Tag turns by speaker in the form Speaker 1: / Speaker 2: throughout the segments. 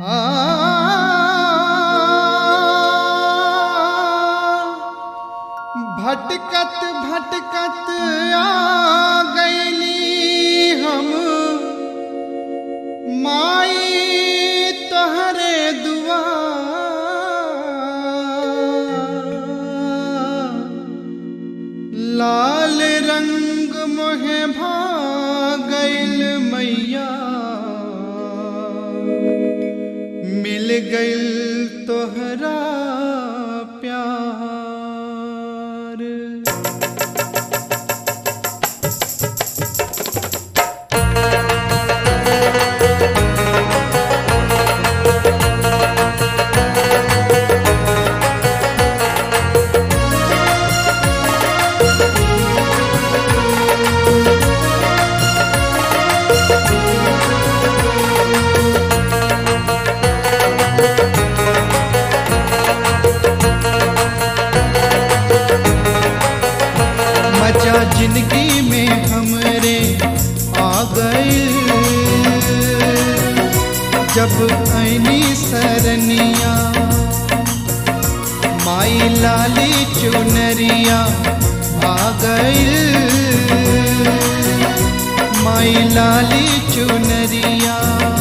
Speaker 1: भटकत भटकत आ गईली हम माई तोहरे दुआ लाल रंग मोहे भागल मैया मिल गइल तोहरा प्यार मजा जिंदगी में हमरे आ गए जब ऐनी सरनिया माई लाली चुनरिया आ गए माई लाली चुनरिया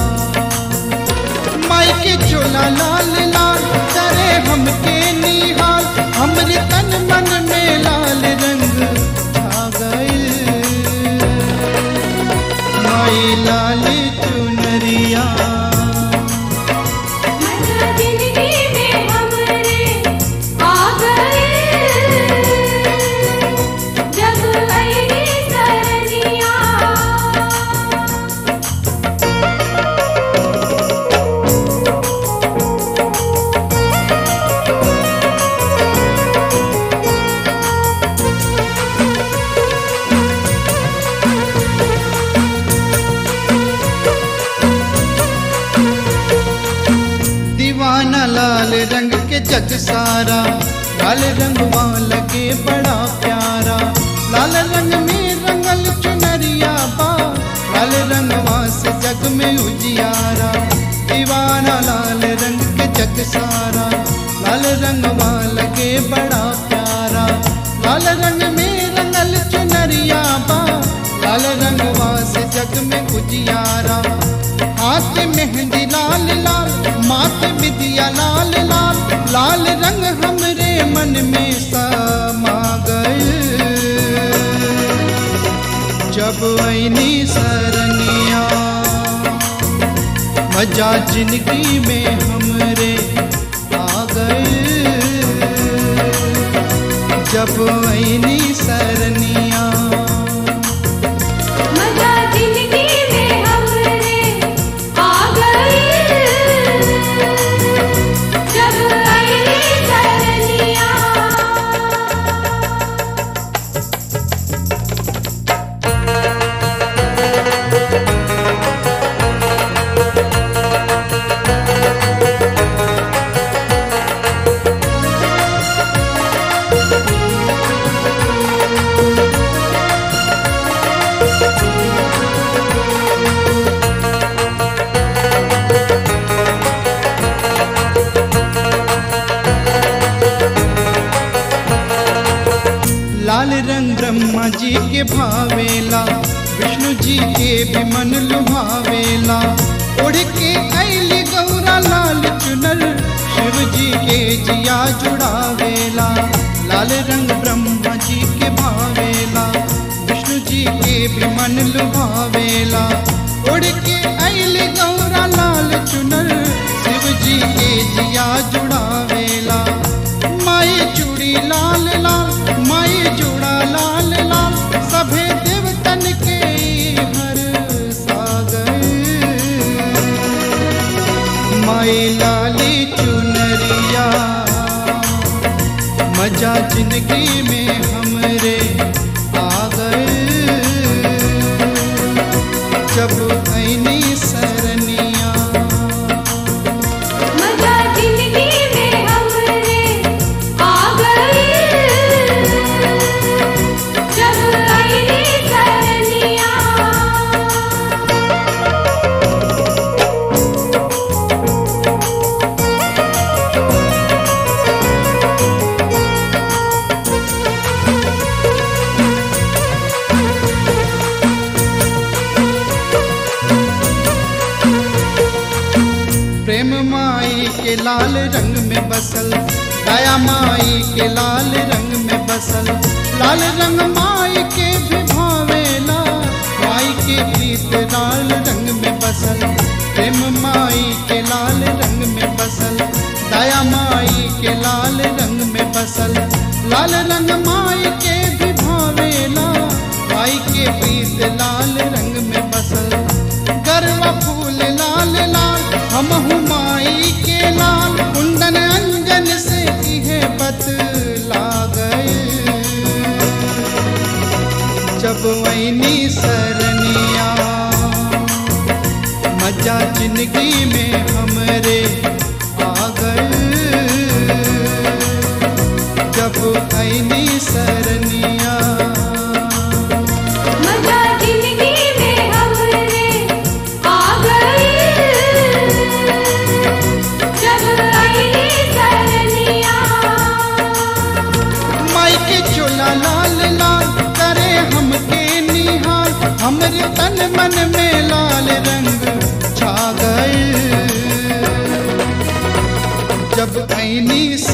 Speaker 1: माई के चोला लाल लाल करे हमके निहाल हमरे तन मन में लाल रंग आ गइल माई लाल चुनरिया
Speaker 2: मजा जिंदगी में हमरे आ गए जब ऐनी सरनिया
Speaker 1: दीवाना लाल रंग के जग सारा लाल रंगवा लगे बड़ा प्यारा लाल रंग में रंगल चुनरिया बा लाल रंगवा से जग में उजियारा दीवाना लाल रंग के जग सारा लाल रंगवा लगे बड़ा प्यारा लाल रंग में रंगल चुनरिया बा लाल रंगवा से जग में उजियारा हाथ मेहंदी लाल लाल माथ विदिया लाल लाल लाल रंग हमरे मन में समा गए जब ऐनी सरनिया मजा जिंदगी में हमरे आ गए जब ऐनी सरनिया
Speaker 2: मजा जिंदगी में हमरे आ गए जब ऐनी सरनिया
Speaker 1: लाल रंग ब्रह्मा जी के भावेला विष्णु जी के भी मन लुभावेला उड़ के ऐली गौरा लाल चुनर शिव जी के जिया जुड़ावेला लाल रंग ब्रह्मा जी के भावेला विष्णु जी के भी मन लुभावेला उड़ के ऐली गौरा लाल चुनर शिव जी के जिया जुड़ावेला माई चूड़ी लाल लाल माई जुड़ा लाल लाल सभे देवतन के हर सागर माई लाली चुनरिया मजा जिंदगी में हमरे आ गए जब ऐनी सरनिया
Speaker 2: मजा जिंदगी में हमरे आ गए जब ऐनी सरनिया
Speaker 1: प्रेम माई के लाल रंग में बसल दया माई के लाल रंग में बसल लाल रंग माई के भी भावेला माई के प्रीत लाल रंग में बसल प्रेम माई के लाल रंग में बसल दया माई के लाल रंग में बसल लाल रंग माई के भी भावेला माई के प्रीत लाल रंग में बसल करवा फूल लाल लाल हम माई के लाल कुंदन अंजन से इहे बतला गए जब वैनी सरनिया मजा जिंदगी में हमरे आ गए जब ऐनी सरनिया
Speaker 2: मजा जिंदगी में हमरे आ गई जब आई सरनिया
Speaker 1: माई के चोला लाल लाल करे हमके निहाल हमरे तन मन में लाल रंग छा गए जब ऐनी